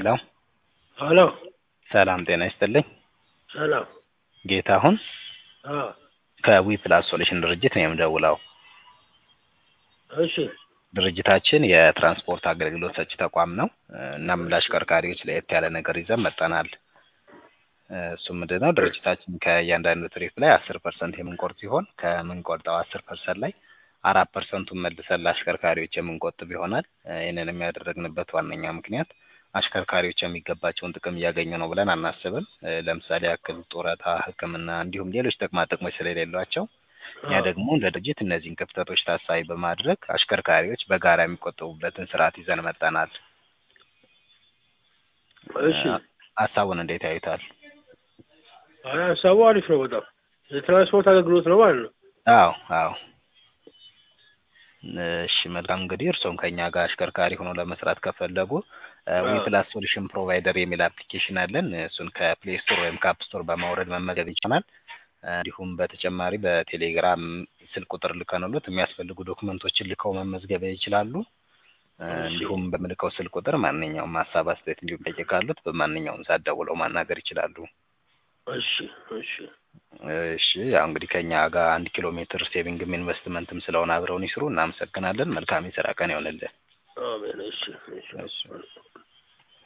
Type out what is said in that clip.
ሄሎ ሄሎ ሰላም ጤና ይስጥልኝ። ሰላም። ጌታሁን አዎ፣ ከዊ ፕላስ ሶሉሽን ድርጅት ነው የምደውለው። እሺ፣ ድርጅታችን የትራንስፖርት አገልግሎት ሰጪ ተቋም ነው። እናም ለአሽከርካሪዎች ለየት ያለ ነገር ይዘን መጠናል። እሱ ምንድን ነው? ድርጅታችን ከእያንዳንዱ ትሪፕ ላይ አስር ፐርሰንት የምንቆርጥ ሲሆን ከምንቆርጠው አስር ፐርሰንት ላይ አራት ፐርሰንቱን መልሰን ለአሽከርካሪዎች የምንቆጥብ ይሆናል። ይህንን የሚያደረግንበት ዋነኛ ምክንያት አሽከርካሪዎች የሚገባቸውን ጥቅም እያገኙ ነው ብለን አናስብም። ለምሳሌ ያክል ጡረታ፣ ሕክምና እንዲሁም ሌሎች ጥቅማ ጥቅሞች ስለሌሏቸው እኛ ደግሞ እንደ ድርጅት እነዚህን ክፍተቶች ታሳቢ በማድረግ አሽከርካሪዎች በጋራ የሚቆጠቡበትን ስርዓት ይዘን መጠናል። እሺ። ሀሳቡን እንዴት ያዩታል? አይ ሀሳቡ አሪፍ ነው በጣም የትራንስፖርት አገልግሎት ነው ማለት ነው። አዎ አዎ። እሺ መልካም እንግዲህ እርስዎም ከኛ ጋር አሽከርካሪ ሆኖ ለመስራት ከፈለጉ ዊ ፕላስ ሶሉሽን ፕሮቫይደር የሚል አፕሊኬሽን አለን። እሱን ከፕሌይ ስቶር ወይም ከአፕ ስቶር በማውረድ መመገብ ይቻላል። እንዲሁም በተጨማሪ በቴሌግራም ስልክ ቁጥር ልከንሎት የሚያስፈልጉ ዶክመንቶችን ልከው መመዝገብ ይችላሉ። እንዲሁም በምልከው ስልክ ቁጥር ማንኛውም ሀሳብ፣ አስተያየት እንዲሁም ጠይቅ ካሉት በማንኛውም ሰዓት ደውለው ማናገር ይችላሉ። እሺ፣ እሺ፣ እሺ ያው እንግዲህ ከኛ ጋር አንድ ኪሎ ሜትር ሴቪንግም ኢንቨስትመንትም ስለሆነ አብረውን ይስሩ። እናመሰግናለን። መልካም የስራ ቀን ይሆንልን። አሜን። እሺ፣ እሺ። እሺ።